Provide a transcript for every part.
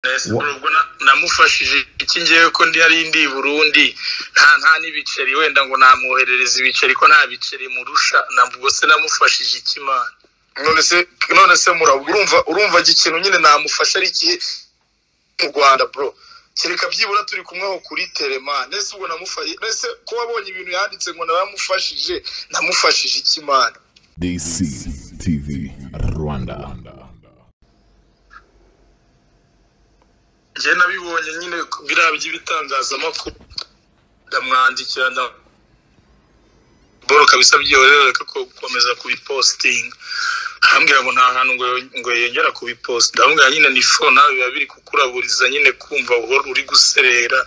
mbese ubwo namufashije iki ngewe ko ndi yari ndi i burundi nta nta n'ibiceri wenda ngo namwoherereza ibiceri ko nta biceri murusha ubwo se namufashije ikimana none se none se murabwo urumva urumva ikintu nyine namufasha ari ikihe mu rwanda bro kereka byibura turi kumweho kuri terema nese ubwo namufashije nese ko wabonye ibintu yanditse ngo naramufashije namufashije ikimana dc tv rwanda njye nabibonye nyine biriya by'ibitangazamakuru ndamwandikira boro kabisa byihorera ko gukomeza kubipositinga arambwira ngo nta hantu ngo yongera kubiposita ndamubwira nyine ni fo nawe biba biri kukuraburiza nyine kumva uhora uri guserera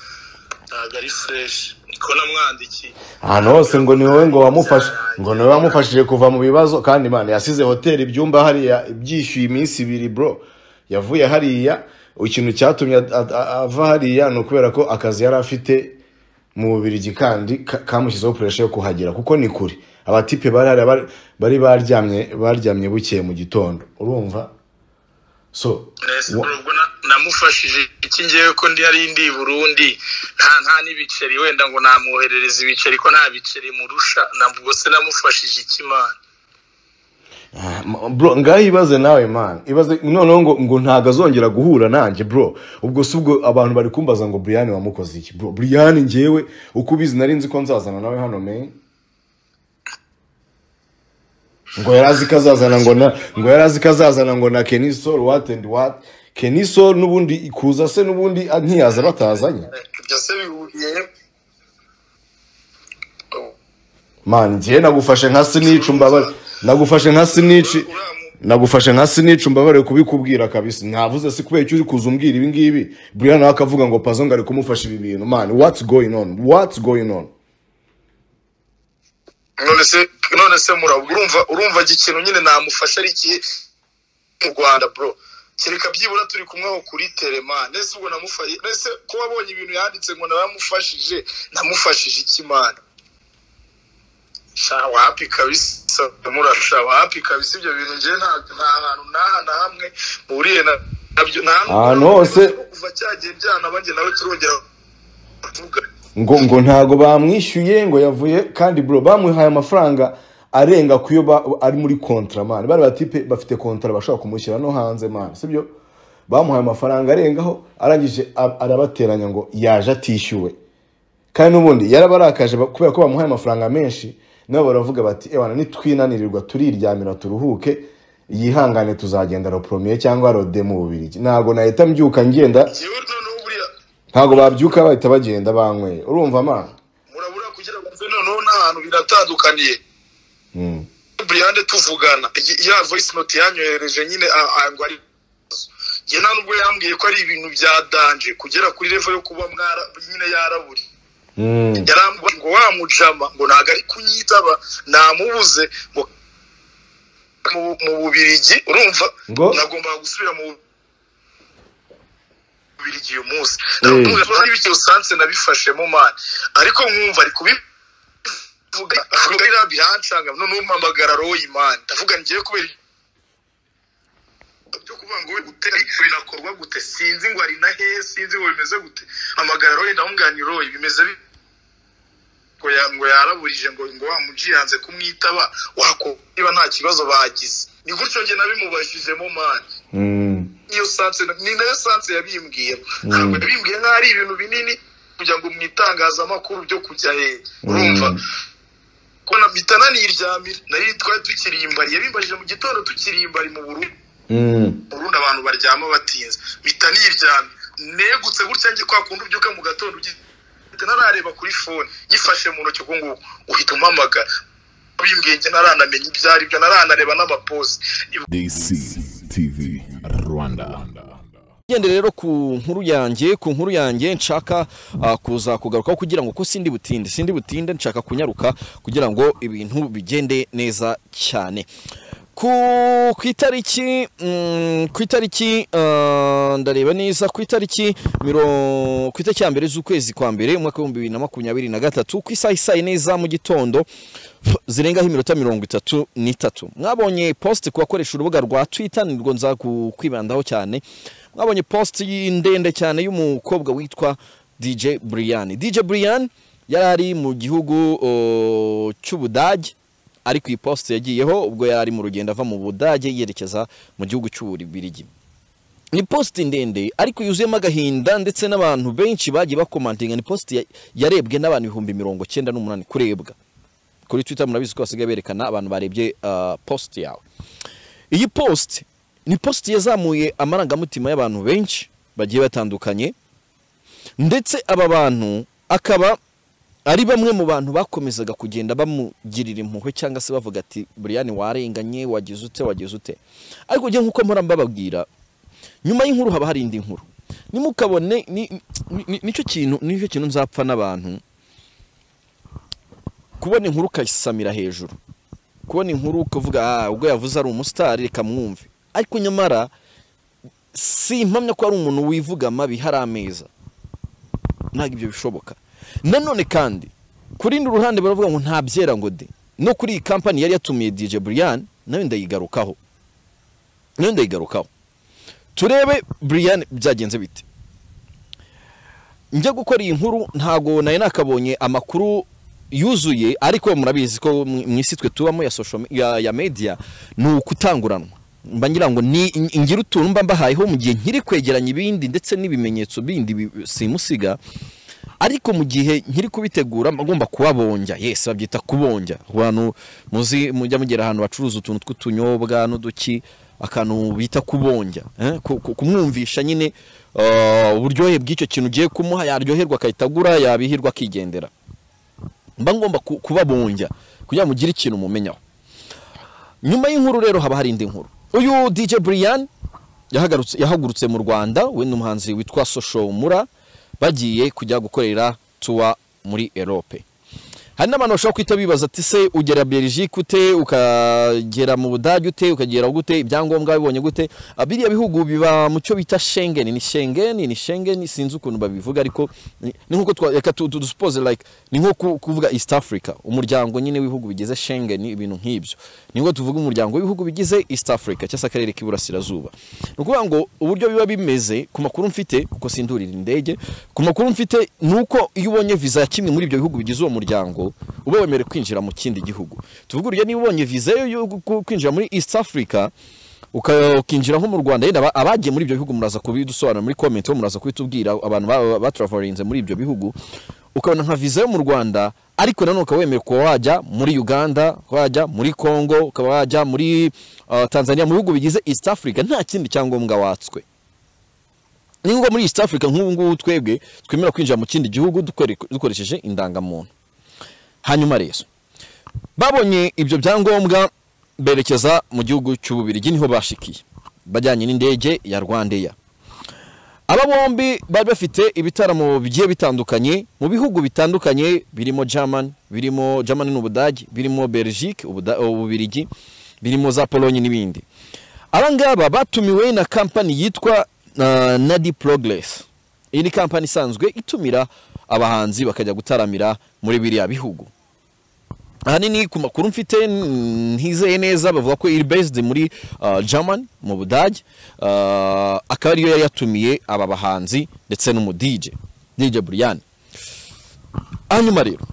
ntabwo ari fureshi niko namwandikiye ahantu hose ngo ni wowe ngo wamufashe ngo ni wowe wamufashije kuva mu bibazo kandi imana yasize hoteli ibyumba hariya ibyishyuye iminsi ibiri bro yavuye hariya ikintu cyatumye a- a- ava hariya ni ukubera ko akazi yari afite mu bubirigi kandi ka- kamushyizeho puresha yo kuhagera kuko ni kure abatipe bari hariya bari- bari baryamye baryamye bukeye mu gitondo urumva so Nese wa- ubwo na- namufashije iki ngewe ko ndi yari ndi i burundi nta nta n'ibiceri wenda ngo namwoherereza ibiceri ko nta biceri murusha ubwo se namufashije ikimana Ma- bro ngaho ibaze nawe man ibaze noneho ngo ngo ntabwo azongera guhura nanjye bro ubwo si ubwo abantu bari kumbaza ngo Brian wamukoze iki bro Brian ngewe uko ubizi nari nzi ko nzazana nawe hano me ngo yari azi ko azazana ngo na ngo yari azi ko azazana ngo na Kenny Sol what and what Kenny Sol n'ubundi kuza se n'ubundi ah, ntiyaza batazanye ibyo se bihuriye man ngewe nagufashe nka snitch mbabare nagufashe nka snitch nagufashe nka sinica umbabare kubikubwira kabisa ntavuze si kubera icyo uri kuza umbwira ibi ngibi buriya nawe akavuga ngo pazo ngo ari kumufasha ibi bintu man what's going on what's going on none se none se murabwo urumva urumva ikintu nyine namufasha ari ikihe mu rwanda bro kereka byibura turi kumweho kuri terema nese ubwo namufashije nese ko wabonye ibintu yanditse ngo naramufashije namufashije ikimana sha wapi kabisa murasha wapi kabisa ibyo bintu ngewe nta nta hantu n'aha na hamwe mpuriye na nabyo nta Ahantu hose. kuva cyagiye byana banjye nawe turongera kuvuga ngo ngo ntago bamwishyuye ngo yavuye kandi bro bamuhaye amafaranga arenga kuyo ba- ari muri kontra man bari batipe bafite kontra bashobora kumushyira no hanze man sibyo bamuhaye amafaranga arengaho arangije a- arabateranya ngo yaje atishyuwe kandi n'ubundi yarabarakaje ba- kubera ko bamuhaye amafaranga menshi nabo baravuga bati ewana nitwinanirirwa turiryamira turuhuke yihangane tuzagenda ropromiye cyangwa rode mu bubirigi ntabwo nahita mbyuka ngenda ngewe noneho buriya ntabwo babyuka bahita bagenda banyweye urumva mana murabura kugira ngo mve noneho n'ahantu biratandukaniye Mm. buriyande tuvugana Iyi- ya voice note yanyohereje nyine a- a- ngo ari njye nta nubwo yambwiye ko ari ibintu bya danje kugera kuri revo yo kuba mwara nyine yaraburi Mm. yarambwiye ngo wa mujama ngo ntabwo ari kunyitaba namubuze ngo mu- mu bubirigi urumva Ngo? nagombaga gusubira mu bubirigi uyu munsi Mm. ntabwo ibiki usanze nabifashemo mani ariko nkumva ari kubi vuga vuga ira bihancanga no numpamagara roho y'Imana ndavuga ngiye kubera byo kuvuga ngo gute binakorwa gute sinzi ngo ari na he sinzi ngo bimeze gute amagara roho ndamubwira ni roho bimeze bi- ngo ya- ngo yaraburije ngo ngo wa muji yanze kumwitaba wako niba nta kibazo bagize ni gutyo njye nabimubajijemo mani Mm. niyo sanse ni nayo sanse yabimbwiye ntabwo yabimbwiye nk'aho ari ibintu binini kugira ngo mu itangazamakuru byo kujya he urumva ko na mpita naniryamira nayo twari tukiri imbari yabimbajije mu gitondo tukiri imbari mu Burundi Mm. urundi abantu baryama batinze mpita niryamye negutse gutya njye kwa kundi ubyuka mu gatondo ugiye mpita narareba kuri fone nyifashe mu ntoki ubwo ngubu uhita umpamagara bimbwiye njye naranamenye ibyo ari byo naranareba n'amaposi dc tv rwanda gende rero ku nkuru yanjye ku nkuru yanjye nshaka ah, kuza kugarukaho kugira ngo ko sindi butinde sindi butinde nshaka kunyaruka kugira ngo ibintu bigende neza cyane ku ku itariki mm, ku itariki ah, ndareba neza ku itariki miro- ku itariki ya mbere z'ukwezi kwa mbere umwaka w'ibihumbi bibiri na makumyabiri na gatatu ku isaha isaa yine za mu gitondo zirengaho iminota mirongo itatu n'itatu mwabonye post ku bakoresha urubuga rwa twita nirwo nza ku- kwibandaho cyane mwabonye post ndende cyane y'umukobwa witwa DJ Brian DJ Brian yari ari mu gihugu uh, cy'Ubudage ari ku iposite yagiyeho ubwo yari ari mu rugendo ava mu Budage yerekeza mu gihugu cy'Ububirigi ni positi ndende ariko yuzuyemo agahinda ndetse n'abantu benshi bagiye bakomantinga ni positi ya- yarebwe n'abantu ibihumbi mirongo cyenda n'umunani kurebwa kuri twitter murabizi ko basigaye berekana abantu barebye uh, positi yawe iyi positi ni positi yazamuye amarangamutima y'abantu benshi bagiye batandukanye ndetse aba bantu akaba ari bamwe mu bantu bakomezaga kugenda bamugirira impuhwe cyangwa se bavuga ati buriyani warenganye wagize ute wagize ute ariko njye nk'uko mpora mbababwira nyuma y'inkuru haba hari indi nkuru nimukabone ni- ni- ni- nicyo kintu nicyo kintu nzapfa n'abantu kubona inkuru ukayisamira hejuru kubona inkuru ukavuga ah ubwo yavuze ari umusitari reka mwumve ariko nyamara si impamya ko ari umuntu wivuga amabi hari ameza ntabwo ibyo bishoboka nanone kandi ku rundi ruhande baravuga ngo nta byera ngo de no kuri iyi kampani yari yatumiye DJ Brian nayo ndayigarukaho nayo ndayigarukaho turebe Brian byagenze bite njya gukora iyi nkuru ntago nari nakabonye amakuru yuzuye ariko murabizi ko mu mu isi twe tubamo ya social me- ya, ya media ni ukutanguranwa mba ngira ngo ni in- ngira utuntu mba mbahayeho mu gihe nkiri kwegeranya ibindi ndetse n'ibimenyetso bindi bi- simusiga ariko mu gihe nkiri kubitegura mba ngomba kubabonja yes babyita kubonja abantu muzi mujya mugera ahantu bacuruza utuntu tw'utunyobwa n'uduki akantu bita kubonja eh? ku- ku- kumwumvisha nyine uh, uburyohe bw'icyo kintu ugiye kumuha yaryoherwa akahita agura yabihirwa akigendera mba ngomba ku- kubabonja kugira ngo mugire ikintu mumenyaho nyuma y'inkuru rero haba hari indi nkuru uyu DJ Brian yahagarutse yahagurutse mu Rwanda we n'umuhanzi witwa Social Mura bagiye kujya gukorera tour muri Europe hari n'abantu bashobora kwita bibaza ati se ugera Belgique ute ukagera mu Budage ute ukagera gute ibyangombwa bibonye gute Ah, biriya bihugu biba mu cyo bita Schengen ni Schengen ni Schengen sinzi ukuntu babivuga ariko ni ni nkuko twa- reka tu- tu- dusuppose like ni nko ku- kuvuga East Africa umuryango nyine w'ibihugu bigize Schengen ibintu nk'ibyo ni nko tuvuga umuryango w'ibihugu bigize East Africa cyangwa se akarere k'iburasirazuba ni ukuvuga ngo uburyo biba bimeze ku makuru mfite kuko sindurira indege ku makuru mfite ni uko iyo ubonye visa ya kimwe muri ibyo bihugu bigize uwo muryango uba wemerewe kwinjira mu kindi gihugu tuvuga urugero niba ubonye visa yo yo gu- kwinjira muri East Africa uka- ukinjira nko mu Rwanda yenda aba- abagiye muri ibyo bihugu muraza kubidusobanura muri comment ho muraza kubitubwira abantu ba- batraverinze muri ibyo bihugu ukabona nka visa yo mu Rwanda ariko nanone ukaba wemerewe kuba wajya muri Uganda kuba wajya muri Congo ukaba wajya muri uh, Tanzania mu bihugu bigize East Africa nta kindi cyangombwa watswe ni ngombwa muri East Africa nk'ubu ngubu twebwe twemera kwinjira mu kindi gihugu dukore- dukoresheje indangamuntu hanyuma rero babonye ibyo byangombwa berekeza mu gihugu cy'ububirigi niho bashikiye bajyanye n'indege ya rwandeya aba bombi bari bafite ibitaramo bigiye bitandukanye mu bihugu bitandukanye birimo german birimo german n'ubudage birimo belgique Ubuda- ububirigi birimo za pologne n'ibindi aba ngaba batumiwe na kampani yitwa uh, nadi progress iyi ni kampani isanzwe itumira abahanzi bakajya gutaramira muri biriya bihugu ahanini ku makuru mfite mm, ntizeye neza bavuga ko iri based muri uh, German mu Budage uh, akaba ariyo yari yatumiye aba bahanzi ndetse n'umu DJ DJ Brian hanyuma rero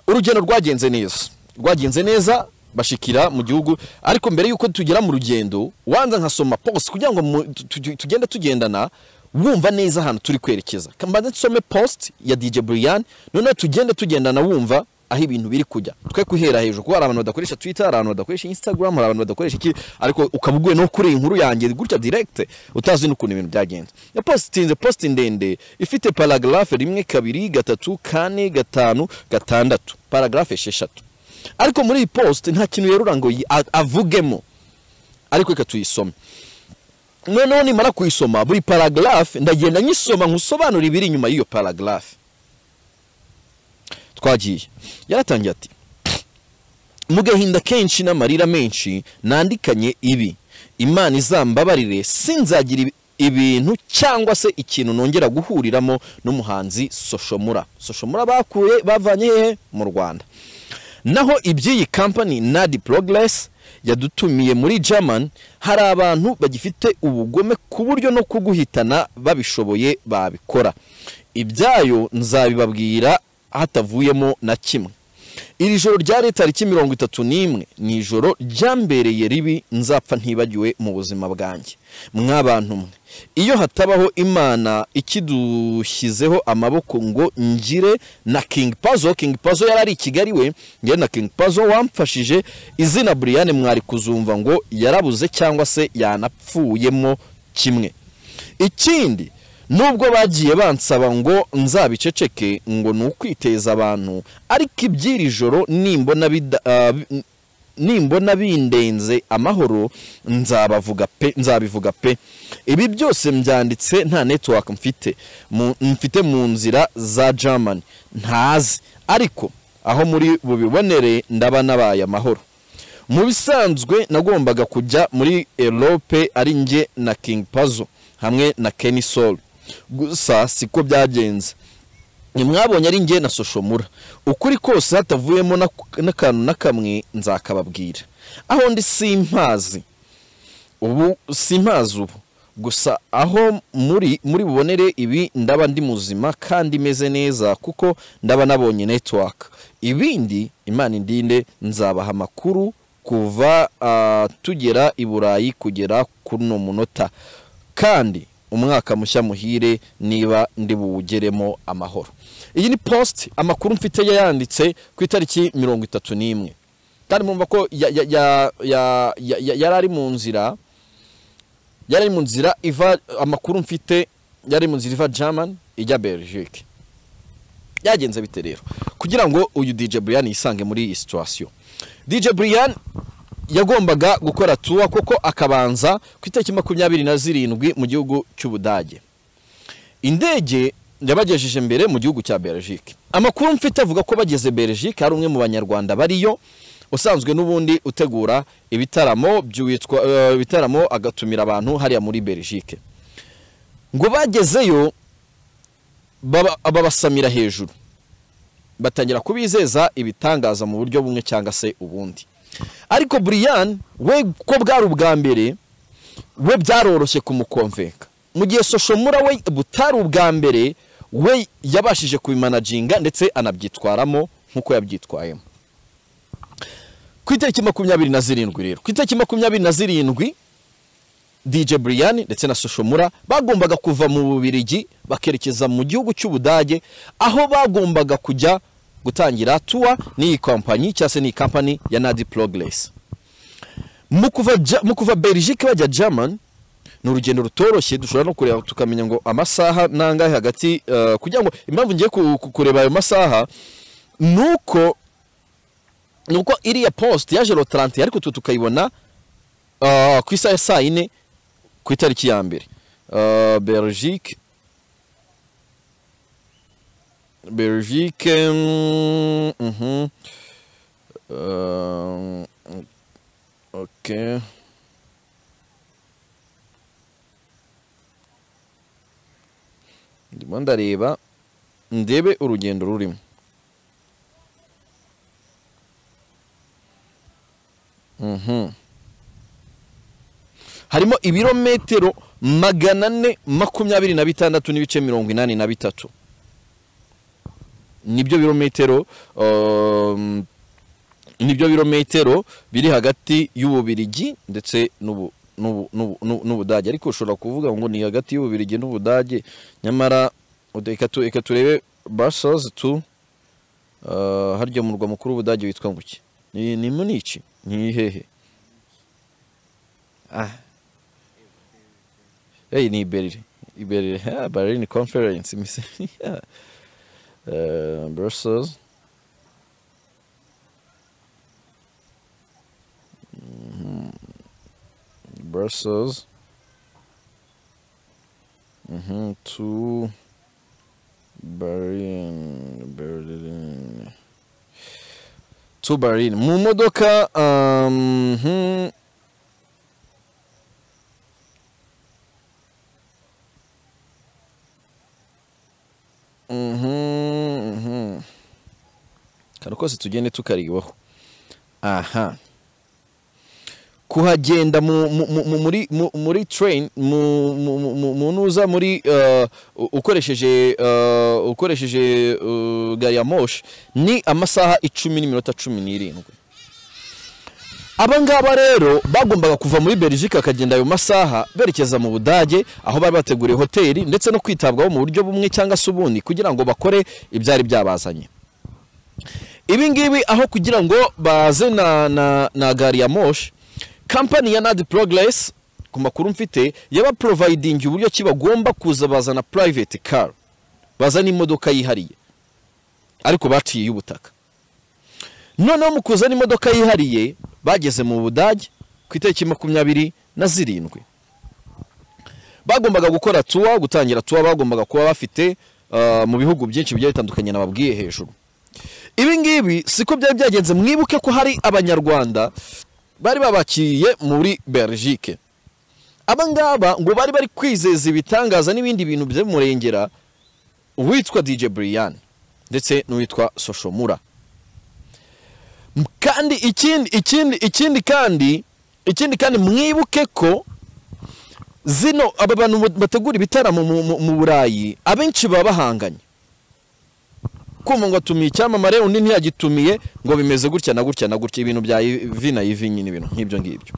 urugendo rwagenze neza rwagenze neza bashikira mu gihugu ariko mbere y'uko tugera mu rugendo wanza nkasoma post kugira ngo mu- tu- tu- tugende tugendana wumva neza ahantu turi kwerekeza mbanze nsome post ya DJ Brian noneho tugende tugendana wumva aho ibintu biri kujya twe guhera hejuru kuko hari abantu badakoresha twitter hari abantu badakoresha instagram hari abantu badakoresha iki ariko ukaba uguye no kuri iyi nkuru yanjye gutya direct utazi n'ukuntu ibintu byagenze iyo post inze post ndende ifite paragraphe rimwe kabiri gatatu kane gatanu gatandatu paragraphe esheshatu ariko muri iyi post nta kintu yerura ngo yi- a- avugemo ariko reka tuyisome noneho nimara kuyisoma buri paragraphe ndagenda nyisoma nkusobanura ibiri inyuma y'iyo paragraphe twagiye yaratangiye ati mu gahinda kenshi n'amarira menshi nandikanye ibi imana izambabarire sinzagira ibi- ibintu cyangwa se ikintu nongera guhuriramo n'umuhanzi soshomura soshomura bakuye bavanye hehe mu rwanda naho iby'iyi kampani nadi progress yadutumiye muri German hari abantu bagifite ubugome ku buryo no kuguhitana babishoboye babikora ibyayo nzabibabwira hatavuyemo na kimwe iri joro ryari tariki mirongo itatu n'imwe ni ijoro ryambereye ribi nzapfa ntibagiwe mu buzima bwanjye mwabantu mwe iyo hatabaho imana ikidushyizeho amaboko ngo ngire na king pazo king pazo yari ari i kigali we njye na king pazo wamfashije izina buriyane mwari kuzumva ngo yarabuze cyangwa se yanapfuyemo kimwe ikindi nubwo bagiye bansaba ngo nzabiceceke ngo ni ukwiteza abantu ariko iby'iri joro nimbona bida- ah, bi- nimbona bindenze amahoro nzabavuga pe nzabivuga pe ibi byose mbyanditse nta network mfite mu- mfite mu nzira za germany ntazi ariko aho muri bubibonere ndaba nabaye amahoro mu bisanzwe nagombaga kujya muri erope ari njye na king pazo hamwe na kenny sol gusa siko byagenze ntimwabonye ari njye na soshomura ukuri kose hatavuyemo na- n'akantu na kamwe nzakababwira aho ndi simpazi ubu simpazi ubu gusa aho muri muri bubonere ibi ndaba ndi muzima kandi meze neza kuko ndaba nabonye network ibindi imana indinde nzabaha amakuru kuva ah, tugera i burayi kugera kuri uno munota kandi umwaka mushya muhire niba ndi buwugeremo amahoro iyi ni post amakuru mfite yayanditse ku itariki mirongo itatu n'imwe kandi mumva ko ya- ya- ya- ya- ya- ya- yari ari mu nzira yari ari mu nzira iva amakuru mfite yari mu nzira iva german ijya belgique byagenze bite rero kugira ngo uyu dj brian yisange muri iyi situation dj brian yagombaga gukora tuwa kuko akabanza ku itariki makumyabiri na zirindwi mu gihugu cy'ubudage indege yabagejeje mbere mu gihugu cya Belgique amakuru mfite avuga ko bageze Belgique hari umwe mu banyarwanda bariyo usanzwe n'ubundi utegura ibitaramo by'uwitwa eh, ibitaramo agatumira abantu hariya muri Belgique ngo bagezeyo baba- babasamira hejuru batangira kubizeza ibitangaza mu buryo bumwe cyangwa se ubundi ariko Brian we ko bwari ubwa mbere we byaroroshye kumukomveka mu gihe soshomura we butari ubwa mbere we yabashije kubimanaginga ndetse anabyitwaramo nk'uko yabyitwayemo ku itariki makumyabiri na zirindwi rero ku itariki makumyabiri na zirindwi DJ Brian ndetse na Soshomura bagombaga kuva mu Bubirigi bakerekeza mu gihugu cy'Ubudage aho bagombaga kujya gutangira tour n'iyi kompanyi cyangwa se n'iyi company ya Nadi Progress mu kuva Ja- mu kuva Belgique bajya German ni urugendo rutoroshye dushobora no kureba tukamenya ngo amasaha nangahe hagati eh, kugira ngo impamvu ngiye ku- ku- kureba ayo masaha nuko nuko iriya post yaje ro 30 ariko twe tukayibona ah, ku isaha ya saa yine ku itariki ya mbere Ah, Belgique Belgique mm, mhm. Ah, ok ndimo ndareba ndebe urugendo rurimo Mhm. harimo ibirometero magana ane makumyabiri na bitandatu n'ibice mirongo inani na bitatu nibyo birometero um, nibyo birometero biri hagati y'ububirigi ndetse n'ubu n'ubu- n'ubu- n'ubu- n'ubudage ariko ushobora kuvuga ngo ni hagati y'ububirigi n'ubudage nyamara reka tu- reka turebe basozi tu Uh, harya umurwa mukuru w'ubudage witwa nguki ni ni muniki ni hehe ah hey ni berlin I berlin ha berlin conference mise yeah. uh, brussels Mhm. brussels mhm to berlin berlin to Berlin. Mu modoka um, hmm. Mhm, mhm. Kano kose tugende tukaribaho aha kuhagenda mu- mu- mu- mu- muri mu- muri train mu- mu- mu- mu- mu ntuza muri eh, u- ukoresheje eh, ukoresheje eh, gari ya moshi ni amasaha icumi n'iminota cumi n'irindwi abangaba rero bagombaga kuva muri Belgique akagenda ayo masaha berekeza mu Budage aho bari bateguriye hoteli ndetse no kwitabwaho mu buryo bumwe cyangwa se ubundi kugira ngo bakore ibyari byabazanye ibi ngibi aho kugira ngo baze na, na, na gari ya moshi kampani ya nadi progress ku makuru mfite yabaprovidingi uburyo ki bagomba kuza bazana private car bazana imodoka yihariye ariko baciye iy'ubutaka noneho mu kuzana imodoka yihariye bageze mu budage ku itariki makumyabiri na zirindwi bagombaga gukora tuwa gutangira tuwa bagombaga kuba bafite ah, mu bihugu byinshi bigiye bitandukanye nababwiye hejuru ibi ngibi siko byari byagenze mwibuke ko hari abanyarwanda bari babakiriye muri Belgique aba ngaba ngo bari bari kwizeza ibitangaza n'ibindi bintu by'umurengera uwitwa DJ Brian ndetse n'uwitwa Soshomura M- kandi ikindi ikindi ikindi kandi ikindi kandi mwibuke ko zino aba bantu bategura ibitaramo mu- mu- mu Burayi abenshi baba bahanganye kumva ngo atumiye icyamamare undi ntiyagitumiye ngo bimeze gutya na gutya na gutya ibintu bya ivi na ivi nyine ibintu nk'ibyo ngibyo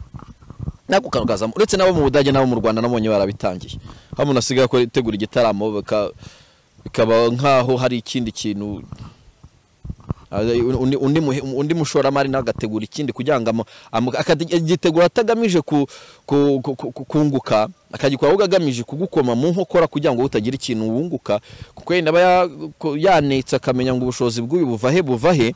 nako kantu kazamo uretse nabo mu budage nabo mu rwanda nabonye barabitangiye aho umuntu asigaye akora- ategura igitaramo baka- bikaba nk'aho hari ikindi kintu Ah, undi, undi, muhe- undi mushoramari nawe agategura ikindi kugira ngo amu- amu- akate- agitegura atagamije ku, ku, ku, ku, ku- kunguka akagikora ahubwo agamije kugukoma mu nkokora kugira ngo utagira ikintu wunguka kuko yenda aba ya- ko- yanetse akamenya ngo ubushobozi bw'uyu buva he buva he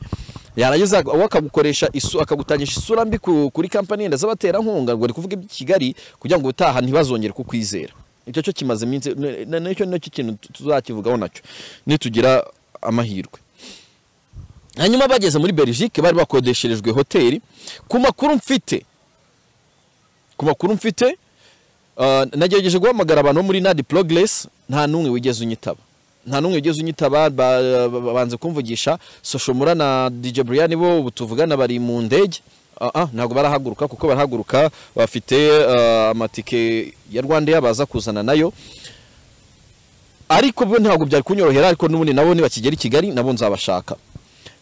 yarangiza uwo akagukoresha isu akagutangisha isura mbi ku- kuri kampani yenda z'abaterankunga ngo ari kuvuga iby'i Kigali kugira ngo utaha ntibazongere kukwizera icyo cyo kimaze iminsi ne- ne- nicyo nicyo kintu tuzakivugaho nacyo nitugira amahirwe hanyuma bageze muri Belgique bari bakodesherejwe hoteli ku makuru mfite ku makuru mfite ah, nagerageje guhamagara abantu bo muri Nadi Progress nta n'umwe wigeze unyitaba nta n'umwe wigeze unyitaba ba- ba- banze kumvugisha Soshomura na DJ Brian bo ubu tuvugana bari mu ndege Ah, ah, ntabwo barahaguruka kuko barahaguruka bafite ah, amatike ya Rwanda baza kuzana nayo ariko bo ntabwo byari kunyorohera ariko n'ubundi nabo nibakigera i Kigali nabo nzabashaka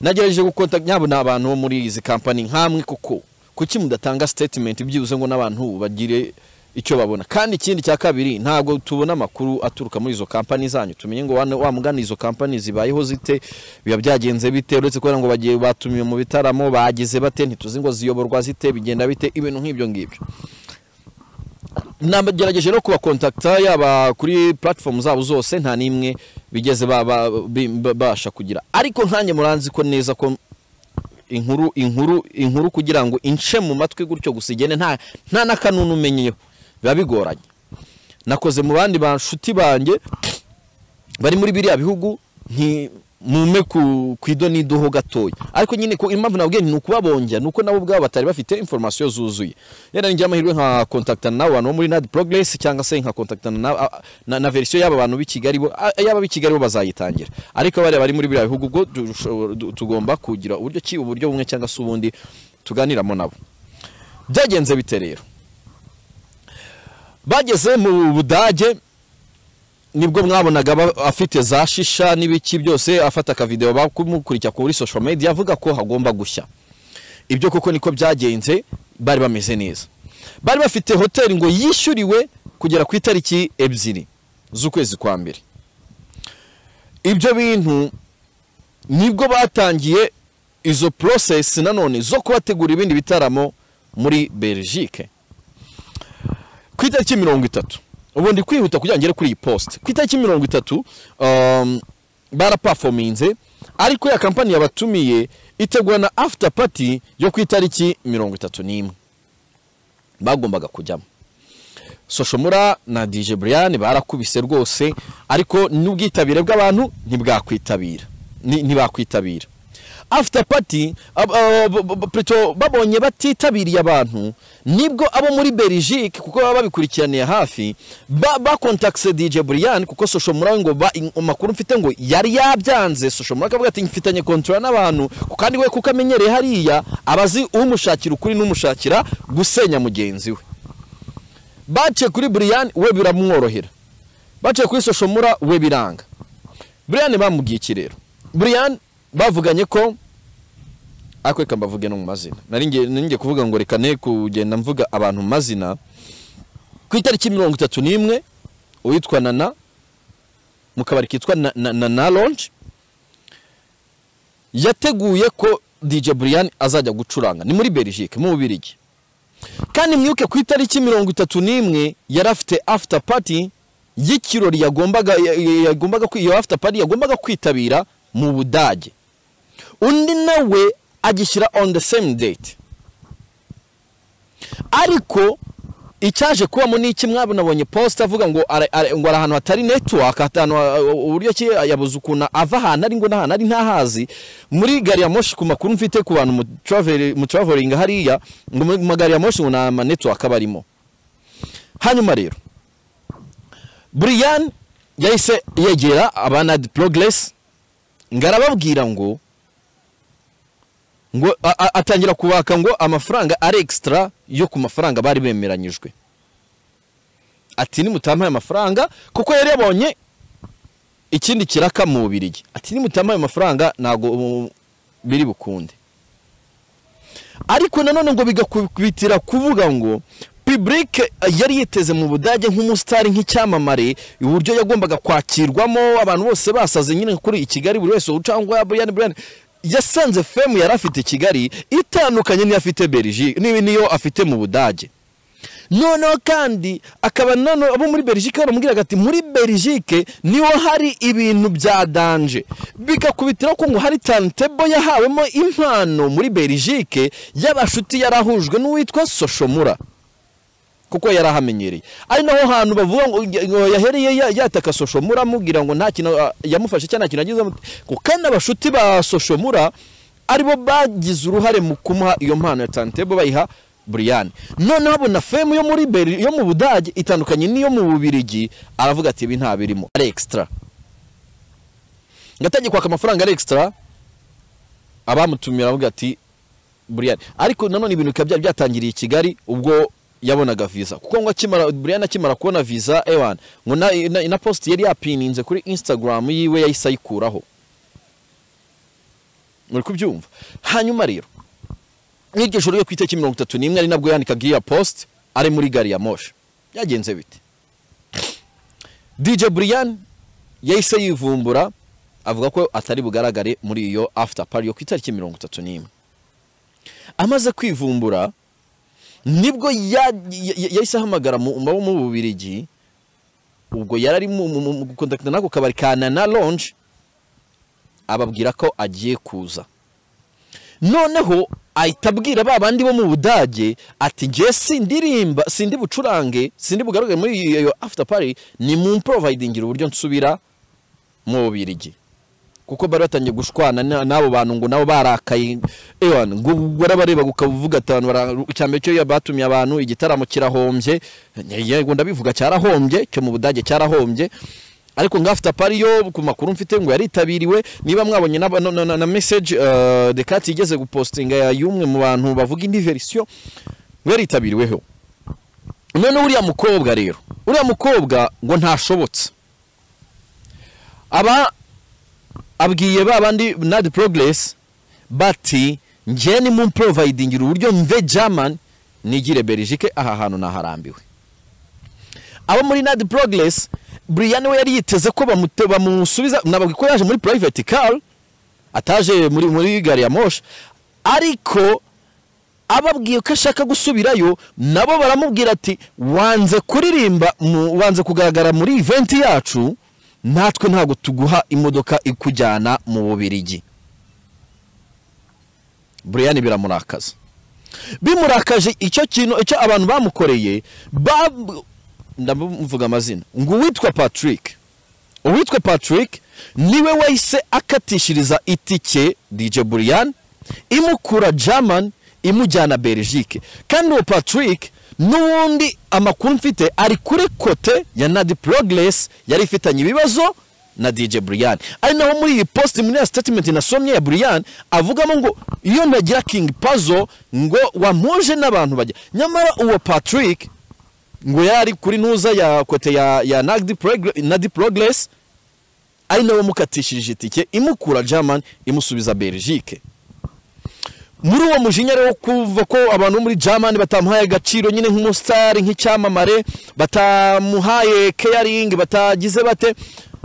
nagerageje gukota nyabo ni abantu bo muri izi kampani nk'amwe kuko kuki mudatanga statement byibuze ngo n'abantu bagire icyo babona kandi ikindi cya kabiri ntabwo tubona amakuru aturuka muri izo kampani zanyu tumenye ngo wane- wa mugani izo kampani zibayeho zite biba byagenze bite uretse kubera ngo bagiye batumiwe mu bitaramo bagize bate ntituzi ngo ziyoborwa zite bigenda bite ibintu nk'ibyo ngibyo nagerageje no kubakontakta yaba kuri platform zabo zose nta n'imwe bigeze baba- bi- babasha kugira ariko nkanjye muranzi ko neza ko inkuru inkuru inkuru kugira ngo ince mu matwi gutyo gusa igene nta nta n'akanunu umenyeyeho biba bigoranye nakoze mu bandi bashuti banjye bari muri biriya bihugu nti mume ku, ku ido n'iduho gatoya ariko nyine ku impamvu nabwiye ni ukubabongera ni uko nabo ubwabo batari bafite information zuzuye rero ninjye amahirwe nka contactana n'abo bantu bo muri Nadi Progress cyangwa se nka contactana na, a- na, na version y'aba bantu b'i Kigali bo a- y'aba b'i Kigali bo bazayitangira ariko bari bari muri biriya bihugu ubwo dushobora- du- tugomba kugira uburyo ki uburyo bumwe cyangwa se ubundi tuganiramo nabo byagenze bite rero bageze mu Budage nibwo mwabonaga aba- afite za shisha n'ibiki byose afata akavideo bakumukurikira kuri social media avuga ko hagomba gushya ibyo koko niko byagenze bari bameze neza bari bafite hoteli ngo yishyuriwe kugera ku itariki ebyiri z'ukwezi kwa mbere ibyo bintu nibwo batangiye izo process nanone zo kubategura ibindi bitaramo muri Belgique ku itariki mirongo itatu ubundi kwihuta kugira ngo ngere kuri iyi post ku itariki mirongo itatu um, barapafominze ariko ya kampani yabatumiye itegura na after party yo ku itariki mirongo itatu n'imwe bagombaga kujyamo soshomura na dj brian barakubise rwose ariko n'ubwitabire bw'abantu ntibwakwitabira ni- ntibakwitabira after party ab- ah, b- b- plutôt babonye batitabiriye abantu nibwo abo muri Belgique kuko baba babikurikiraniye hafi ba- bakontakise DJ Brian kuko social mura ngo ba- in- amakuru mfite ngo yari yabyanze social mura akavuga ati mfitanye kontra n'abantu kandi we kuko amenyereye hariya abazi umushakira ukuri n'umushakira gusenya mugenzi we baciye kuri Brian we biramworohera baciye kuri Soshomura we biranga Brian bamubwiye iki rero Brian bavuganye ko ariko reka mbavuge no mu mazina nari ngiye nari ngiye kuvuga ngo reka ne kugenda mvuga abantu mu mazina ku itariki mirongo itatu n'imwe uwitwa Nana mu kabari kitwa Na- Na- Nana Lounge yateguye ko DJ Brian azajya gucuranga ni muri Belgique mu Bubiligi kandi mwibuke ku itariki mirongo itatu n'imwe yari afite after party y'ikirori yagombaga ya- ya- yagombaga kwi- iyo after party yagombaga kwitabira mu budage undi nawe agishyira on the same date ariko icyaje kubamo ni iki mwabona abonye post avuga ngo ara- ara- ngo ari ahantu hatari network ahantu ha- uburyo ki yabuze ukuntu ava ahantu ari ngo n'ahantu ari ntahazi muri gari ya moshi ku makuru mfite ku bantu mu travel mu traveling hariya ngo mu magari ya moshi ngo nta ma network aba arimo hanyuma rero Brian yahise yegera abanad progress ngo arababwira ngo ngo a- a- atangira kubaka ngo amafaranga ari extra yo ku mafaranga bari bemeranyijwe ati nimutampaye amafaranga kuko yari yabonye ikindi kiraka mu bubirigi ati nimutampaye amafaranga ntabwo um, biri bukunde ariko nanone ngo bigakubitira kuvuga ngo public yari yiteze mu budage nk'umusitari nk'icyamamare uburyo yagombaga kwakirwamo abantu bose basaze nyine kuri i kigali buri wese ucangwa brian brian yasanze femu yari afite i kigali itandukanye n'iyo afite belgique ni- niyo afite mu budage noneho kandi akaba nano abo muri belgique baramubwiraga ati muri belgique niho hari ibintu bya danje bigakubitiraho ko ngo hari tantebo yahawemo impano muri belgique y'abashuti yarahujwe n'uwitwa soshomura kuko yari ahamenyereye ari naho hantu bavuga ngo ngo yahereye ya- yataka soshomura amubwira ngo nta kintu ah, yamufashe cyangwa nta kintu agezemo ngo kandi abashuti ba soshomura aribo bagize uruhare mu kumuha iyo mpano ya tantebo bayiha Brian noneho abona femu yo muri Bel- yo mu budage itandukanye n'iyo mu bubirigi aravuga ati ibi nta birimo ari extra ngatangiye kwaka amafaranga ari extra abamutumira aravuga ati Brian ariko nanone ibintu bikaba byari byatangiriye i Kigali ubwo yabonaga visa kuko ngo akimara Brian akimara kubona visa ewan ngo na, na, na post yari yapininze kuri Instagram yiwe yahise ayikuraho muri kubyumva hanyuma rero nk'iryo joro ryo ku itariki mirongo itatu n'imwe ari nabwo yandikaga iya post ari muri gari ya moshi byagenze bite DJ Brian yahise yivumbura avuga ko atari bugaragare muri iyo after party yo ku itariki mirongo itatu n'imwe amaze kwivumbura nibwo ya- ya- ya- yahise ahamagara mu mu- mu bubirigi ubwo yari ari mu- mu mu- mu gukontakita n'ako kabari ka nana lonje ababwira ko agiye kuza noneho ahita abwira ba bandi bo mu budage ati njye sindirimba sindi bucurange sindi bugaragare muri iyo iyo after party ni mu providingira uburyo nsubira mu bubirigi kuko bari batangiye gushwana na- n'abo bantu ngo nabo barakaye ewan ngo barabareba ukavuga atanu icyambere cyo iyo batumiye abantu igitaramo kirahombye yego ndabivuga cyarahombye cyo mu budage cyarahombye ariko ngo after party yo ku makuru mfite ngo yaritabiriwe niba mwabonye na, na, na, na message uh, Decat igeze gupostinga ya y'umwe mu bantu bavuga indi version ngo yaritabiriweho none uriya mukobwa rero uriya mukobwa ngo ntashobotse aba abwiye ba bandi nadi progress bati njye ni mu providingira uburyo mve German nigire Belgique aha hantu naharambiwe abo muri nadi progress Brian we yari yiteze ko bamute- bamusubiza nababwi ko yaje muri private car ataje muri muri gari ya moshi ariko ababwiye ko ashaka gusubirayo nabo baramubwira ati wanze kuririmba mu- wanze kugaragara muri event yacu natwe ntabwo tuguha imodoka ikujyana mu bubirigi Brian biramurakaza bimurakaje icyo kintu icyo abantu bamukoreye ba ndamuvuga amazina ngo uwitwa Patrick uwitwa patrick niwe wahise akatishiriza itike dj buriyani imukura german imujyana belgique kandi uwo patrick n'ubundi amakuru mfite ari kuri kote ya nadi progress yari ifitanye ibibazo na dj buriyani ari naho muri iyi post muri ya statement nasomye ya buriyani avugamo ngo iyo ntagira king puzzle ngo wamuje n'abantu bajya nyamara uwo patrick ngo yari kuri ntuza ya kote ya, ya nadi, progress, nadi progress ari nawe mukatishije itike imukura german imusubiza belgique muri uwo mujinya rero wo kuva ko abantu bo muri german batamuhaye agaciro nyine nk'umusitari nk'icyamamare batamuhaye caring batagize bate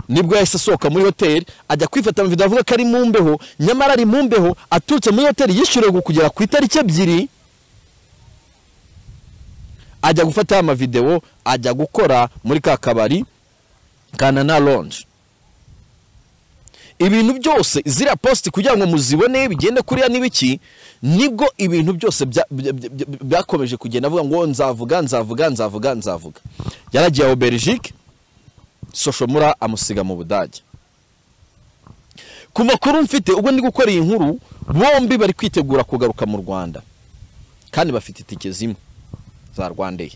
nibwo yahise asohoka muri hoteli ajya kwifata mu video avuga ko ari mu mbeho nyamara ari mu mbeho aturutse muri hoteli yishyuriwe kugera ku itariki ebyiri ajya gufata amavidewo ajya gukora muri ka kabari kanana lonje ibintu byose ziriya positi kugira ngo muzibone bigende kuriya n'ibiki nibwo ibintu byose bya- bya- bya- byakomeje kugenda avuga ngo nzavuga nzavuga nzavuga nzavuga yaragiye aho belgique soshomura amusiga mu budage ku makuru mfite ubwo ndi gukora iyi nkuru bombi bari kwitegura kugaruka mu rwanda kandi bafite itike zimwe za rwandair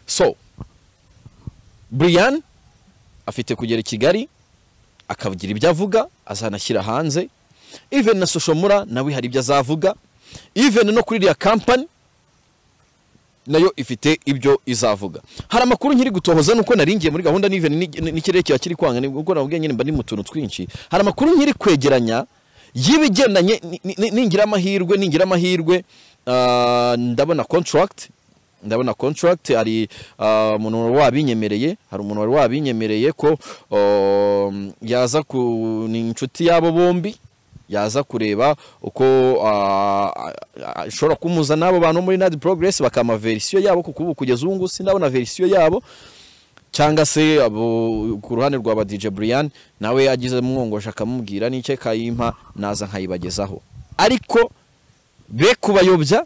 so brian afite kugera i kigali akavugira ibyo avuga azanashyira hanze even na soshomura nawe hari ibyo azavuga even no kuri iriya kampani nayo ifite ibyo izavuga hari amakuru nkiri gutohoza nuko naringiye muri gahunda n'iven ni- n'ikirere kiba kiri kwanga nibwo ubwo nabwo nyine mba ndi mu tuntu twinshi hari amakuru nkiri kwegeranya y'ibigendanye ni- ni- ni- ningira amahirwe ningira amahirwe ah, ndabona contract ndabona contract hari ah, umuntu wari wabinyemereye hari umuntu wari wabinyemereye ko um, yaza ku ni inshuti y'abo bombi yaza kureba uko ah, ah, ishobora kumuza n'abo bantu muri nadi progress bakama verisiyo yabo kuko ubu kugeza ubu ngubu sindabona verisiyo yabo cyangwa se abo ku ruhande rwa ba DJ Brian nawe agize mwongosha akamubwira n'icyo kayimpa naza nkayibagezaho ariko be kubayobya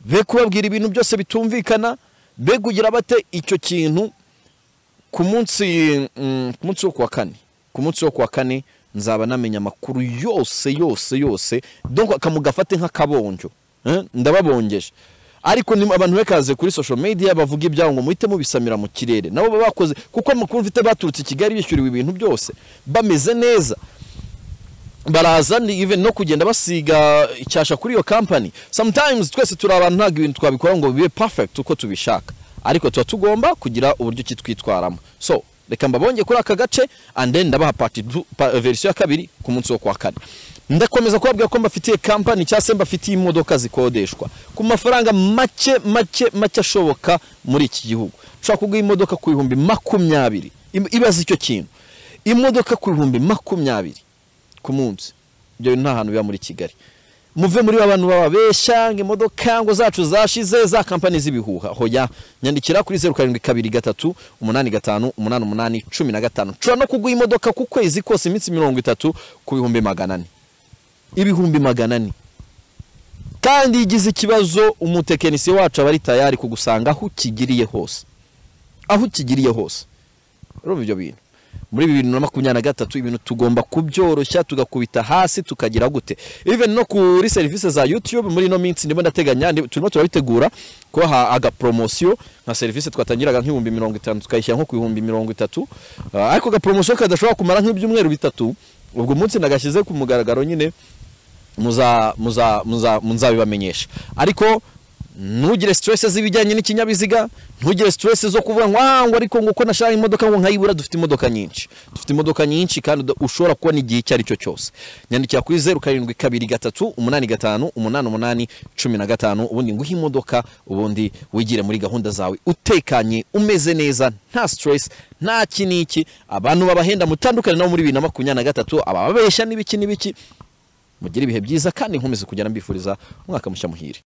be kubabwira ibintu byose bitumvikana be kugira bate icyo kintu ku munsi mm, ku munsi wo kuwa kane ku munsi wo kuwa kane nzaba namenya amakuru yose yose yose donc akamugafate nk'akabonjo eh, ndababongeje ariko ni abantu bekaze kuri social media bavuga ibyabo ngo muhite mubisamira mu kirere nabo baba bakoze kuko amakuru mfite baturutse i kigali bishyuriwe ibintu byose bameze neza baraza ni even no kugenda basiga icyasha kuri iyo kampani sometimes twese turi abantu ntabwo ibintu twabikora ngo bibe perfect uko tubishaka ariko tuba tugomba kugira uburyo ki twitwaramo so reka mbabonge kuri aka gace and then ndabaha part du- pa- verisiyo ya kabiri ku munsi wo kwa kane ndakomeza kubabwira ko mbafitiye kampani cyangwa se mbafitiye imodoka zikodeshwa ku mafaranga make make make ashoboka muri iki gihugu ushobora kuguha imodoka ku bihumbi makumyabiri Im- ibaze icyo kintu imodoka ku bihumbi makumyabiri ku munsi ibyo nta hantu biba muri kigali muve muri ba bantu bababeshya ngo imodoka ngo zacu zashize za kampani z'ibihuha hoya nyandikira kuri zeru karindwi kabiri gatatu umunani gatanu umunani umunani cumi na gatanu nshobora no kuguha imodoka ku kwezi kose iminsi mirongo itatu ku bihumbi magana ane ibihumbi magana ane kandi iyo ugize ikibazo umutekinisiye wacu aba ari tayari kugusanga aho ukigiriye hose aho ukigiriye hose urumva ibyo bintu muri bibiri na makumyabiri na gatatu ibintu tugomba kubyoroshya tugakubita hasi tukagira gute even no kuri serivisi za youtube muri ino minsi ndimo ndateganya ndi- turimo turabitegura kubaha agapromosiyo nka serivisi twatangiraga nk'ibihumbi mirongo itanu tukayishyira nko ku bihumbi mirongo itatu Ah, ariko agapromosiyo kadashobora kumara nk'ibyumweru bitatu ubwo munsi nagashyize ku mugaragaro nyine muza muza muza muzabibamenyesha ariko ntugire stress z'ibijyanye n'ikinyabiziga ntugire stress zo kuvuga ngo "Ah, ngo ariko ngo uko nashaka imodoka ngo nkayibura dufite imodoka nyinshi dufite imodoka nyinshi kandi uda- ushobora kubona igihe icyo ari cyo cyose nyandikira kuri zeru karindwi kabiri gatatu umunani gatanu umunani umunani cumi na gatanu ubundi nguhe imodoka ubundi wigire muri gahunda zawe utekanye umeze neza nta stress nta iki n'iki abantu babahenda mutandukane nabo muri bibiri na makumyabiri na gatatu abababeshya n'ibiki n'ibiki mugire ibihe byiza kandi nkomeze kujyana mbifuriza umwaka mushya muhire